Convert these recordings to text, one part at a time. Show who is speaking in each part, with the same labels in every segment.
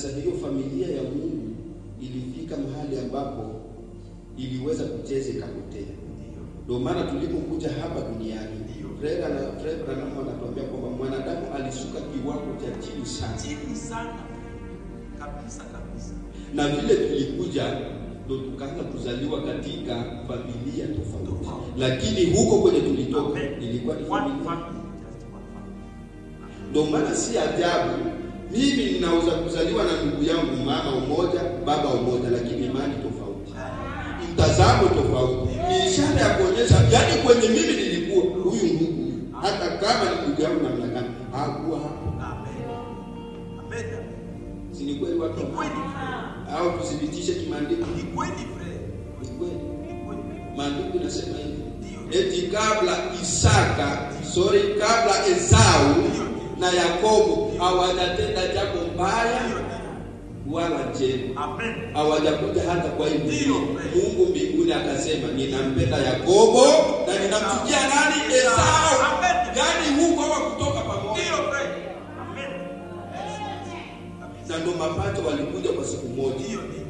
Speaker 1: Sasa hiyo familia ya Mungu ilifika mahali ambapo iliweza kucheza ikapotea. Ndio maana tulipokuja hapa duniani, Fred na Fred Branham anatuambia kwamba mwanadamu alishuka kiwango cha chini sana,
Speaker 2: chini sana kabisa kabisa.
Speaker 1: na vile tulikuja ndo tukaanza kuzaliwa katika familia tofauti,
Speaker 2: Tofauti.
Speaker 1: lakini huko kwenye tulitoka
Speaker 2: Amen.
Speaker 1: ilikuwa ni
Speaker 2: One
Speaker 1: familia
Speaker 2: family, just one family.
Speaker 1: Ndio maana si ajabu mimi ninaweza kuzaliwa na ndugu yangu mama umoja baba umoja, lakini imani tofauti, mtazamo tofauti. Ni ishara ya kuonyesha, yaani kwenye mimi nilikuwa huyu ndugu, hata kama ni ndugu yangu namna gani, hakuwa hapo.
Speaker 2: Amen. Amen. Amen.
Speaker 1: Si ni kweli watu?
Speaker 2: Ni kweli Fred.
Speaker 1: Au tuthibitishe kimaandiko?
Speaker 2: Ni kweli Fred.
Speaker 1: Ni kweli.
Speaker 2: Ni kweli.
Speaker 1: Maandiko inasema hivi,
Speaker 2: Ndio.
Speaker 1: eti kabla Isaka, sorry, kabla Esau na Yakobo hawajatenda jambo mbaya
Speaker 2: Ndio, ndio.
Speaker 1: wala jema
Speaker 2: Amen.
Speaker 1: hawajakuja hata kwa hii dunia.
Speaker 2: Ndio.
Speaker 1: Mungu mbinguni akasema, ninampenda Yakobo na ninamchukia nani? Esau.
Speaker 2: Amen.
Speaker 1: Yaani huko hawakutoka pamoja,
Speaker 2: Ndio Fred. Amen.
Speaker 1: na ndo mapato walikuja kwa siku moja.
Speaker 2: Ndio, ndio.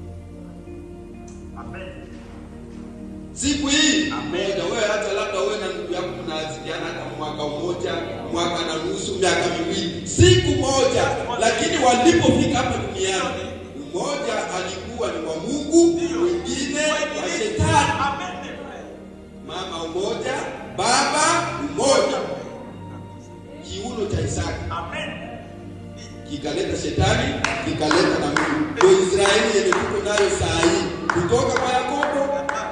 Speaker 2: Amen.
Speaker 1: Siku hii
Speaker 2: Amen.
Speaker 1: moja, wewe hata labda wewe na ndugu yako mnazidiana hata mwaka mmoja, mwaka na nusu, miaka miwili, siku moja, lakini walipofika hapa duniani, mmoja alikuwa ni wa Mungu, mwingine wa shetani.
Speaker 2: Amen. Fred.
Speaker 1: Mama umoja, baba umoja. Kiuno cha Isaka
Speaker 2: Amen.
Speaker 1: kikaleta shetani, kikaleta na Mungu. Ndio Israeli yenye tuko nayo saa hii, kutoka kwa Yakobo.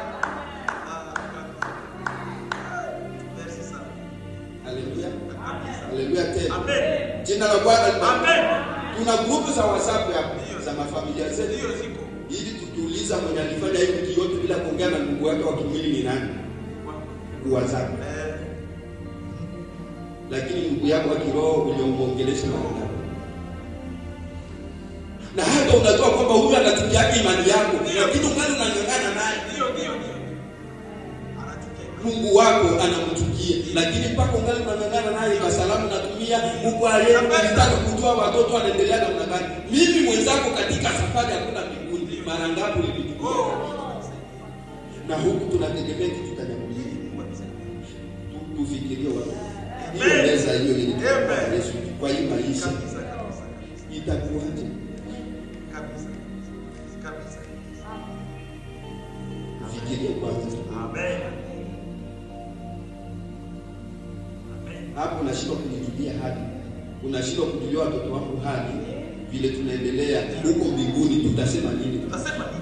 Speaker 2: Merci sana.
Speaker 1: Haleluya,
Speaker 2: Kabisa.
Speaker 1: haleluya tena.
Speaker 2: Amen.
Speaker 1: Jina la Bwana libarikiwe.
Speaker 2: Amen.
Speaker 1: Tuna grupu za WhatsApp hapa za mafamilia zetu,
Speaker 2: Ndio ziko.
Speaker 1: ili tukiuliza mwenye alifanya hii wiki yote bila kuongea na ndugu wake wa kimwili ni nani, WhatsApp.
Speaker 2: Eh,
Speaker 1: Lakini ndugu yako wa kiroho uliomwongelesha mara ngapi? Na hata unajua kwamba huyu anatukiaga imani yako, lakini ungali unang'ang'ana naye.
Speaker 2: Ndio, ndio, ndio. Anachukia.
Speaker 1: Mungu wako anamchukia, lakini mpaka ungali unang'ang'ana naye, kwa salamu natumia Mungu aliye nilitaka kujua watoto wanaendelea namna gani. Mimi mwenzako katika safari hakuna mbinguni, mara ngapi ulinichukia?
Speaker 2: Oh.
Speaker 1: Na huku tunategemea kitu cha jambo hili. Tu- Tufikirie watu hiyo
Speaker 2: Amen.
Speaker 1: meza hiyo ilikuwa
Speaker 2: Amen.
Speaker 1: Yesu kwa hii maisha
Speaker 2: Kabisa, kabisa, kabisa.
Speaker 1: itakuwaje?
Speaker 2: Kabisa. Kabisa.
Speaker 1: Fikirie kwanza.
Speaker 2: Amen. Amen.
Speaker 1: Hapo unashindwa kujijulia hadi, unashindwa kujulia watoto wangu hadi, vile tunaendelea huko mbinguni, tutasema nini?
Speaker 2: Utasema nini?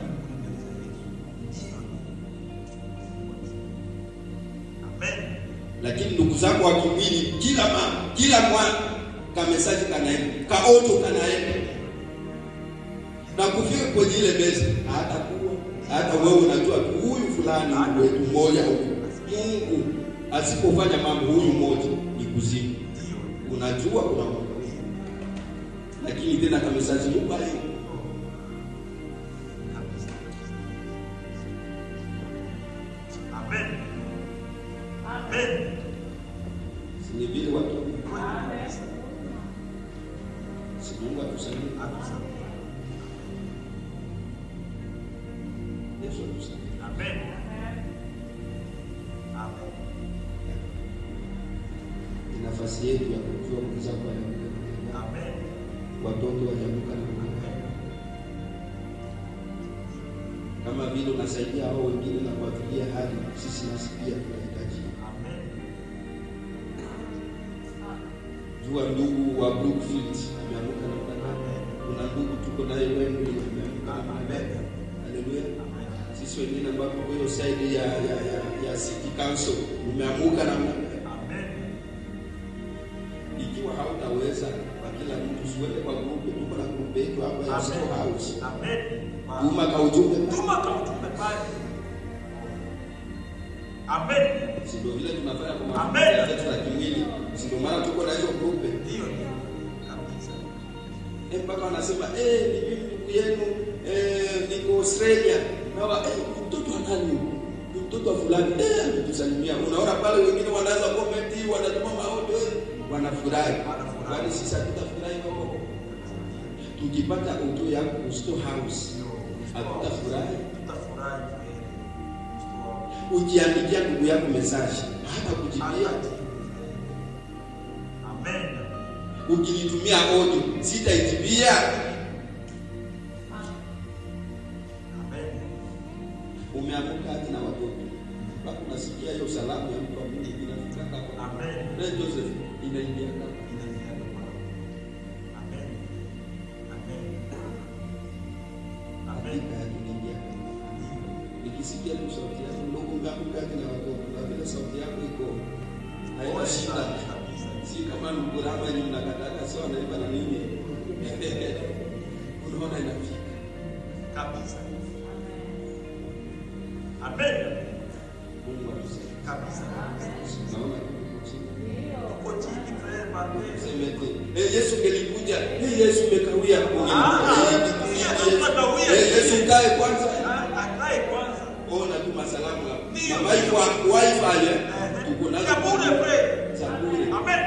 Speaker 2: Amen.
Speaker 1: Lakini ndugu zako wa kimwili, kila mama, kila mwana kamesaji kanaenda, kaoto kanaenda, na kufika kwenye ile meza hatakuwa hata wewe unajua tu huyu fulani ni wetu mmoja huyu. Mungu asipofanya mambo huyu mmoja ni kuzimu,
Speaker 2: Ndio.
Speaker 1: unajua kuna Mungu, lakini tena kamesaji mbaya
Speaker 2: Kabisa. Amen. Amen.
Speaker 1: si ni vile watu
Speaker 2: Amen.
Speaker 1: si Mungu atusaidie, Yesu atusaidie.
Speaker 2: Amen. Amen.
Speaker 1: Ni nafasi yetu ya kujua mwenzako anakuja
Speaker 2: Amen.
Speaker 1: watoto wajamuka na Mungu. Kama vile unasaidia hao wengine na kuwafikia hali, sisi nasi pia tunahitaji.
Speaker 2: Amen.
Speaker 1: Jua ndugu wa Brookfield ameamuka na Mungu. Kuna ndugu tuko naye Wembley ameamuka na Mungu. Haleluya. Sisi wengine ambao kwa hiyo side ya ya ya, ya City Council umeamuka na Mungu.
Speaker 2: Amen.
Speaker 1: Ikiwa hautaweza kwa kila mtu siwende kwa grupu, tuko na grupu yetu hapa ya Sito House.
Speaker 2: Amen.
Speaker 1: Tuma ka ujumbe
Speaker 2: Tuma kwa ujumbe pale. Amen.
Speaker 1: si ndio vile tunafanya kwa
Speaker 2: Amen.
Speaker 1: mafamilia yetu ya kimwili, si ndio maana tuko na hizo grupe
Speaker 2: Ndio, ndio. Kabisa.
Speaker 1: eh, mpaka wanasema eh, ni mimi ndugu yenu eh, niko Australia nawa eh, ni mtoto wa nani huyu? ni mtoto wa fulani eh, ametusalimia. Unaona pale wengine wanaanza comment, wanatuma maoni eh, wanafurahi,
Speaker 2: Wanafurahi.
Speaker 1: kwani sisi hatutafurahi wao? tukipata auto yako ku store house hatutafurahi.
Speaker 2: Tutafurahi kweli. Kristo.
Speaker 1: Ukiandikia ndugu yako message hata kujibia,
Speaker 2: Amen.
Speaker 1: ukinitumia audio sitaijibia.
Speaker 2: Amen.
Speaker 1: Umeamuka hati na watoto bado unasikia hiyo salamu ya mtu wa Mungu inafika hapa.
Speaker 2: Amen.
Speaker 1: Na Joseph inaingia hapa.
Speaker 2: Inaingia kwa Amen. Amen. Amen.
Speaker 1: Hakika inaingia hapa. Nikisikia tu sauti yako ndugu ngamuka hati na watoto na vile sauti yako iko haina shida.
Speaker 2: Kabisa.
Speaker 1: Si kama mkurama yenye mnakataka sio anaiba na nini. Unaona inafika.
Speaker 2: Kabisa. Amen.
Speaker 1: Mungu atusaidie.
Speaker 2: Kabisa.
Speaker 1: Naona kitu chini.
Speaker 2: Uko chini frere Mate.
Speaker 1: Semete. Eh, Yesu ngelikuja. Eh, Yesu umekawia.
Speaker 2: Ah,
Speaker 1: Eh,
Speaker 2: Yesu umekawia.
Speaker 1: Eh, Yesu kae kwanza.
Speaker 2: Ah, Akae kwanza.
Speaker 1: Ona tu masalamu hapo.
Speaker 2: Ndio.
Speaker 1: Na wifi wifi eh. Tuko nazo.
Speaker 2: Ya bure frere.
Speaker 1: Za bure.
Speaker 2: Amen.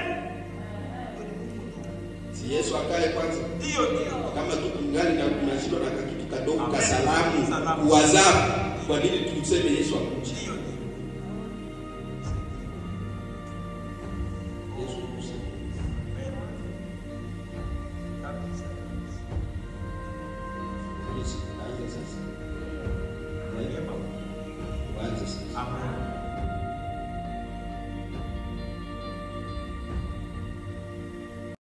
Speaker 1: Si Yesu akae kwanza.
Speaker 2: Ndio ndio.
Speaker 1: Kama tu kungali na kuna shida na kitu kadogo
Speaker 2: Amen.
Speaker 1: ka salamu
Speaker 2: Salamu.
Speaker 1: WhatsApp. Kwa nini tuseme Yesu akuje?
Speaker 2: Ndio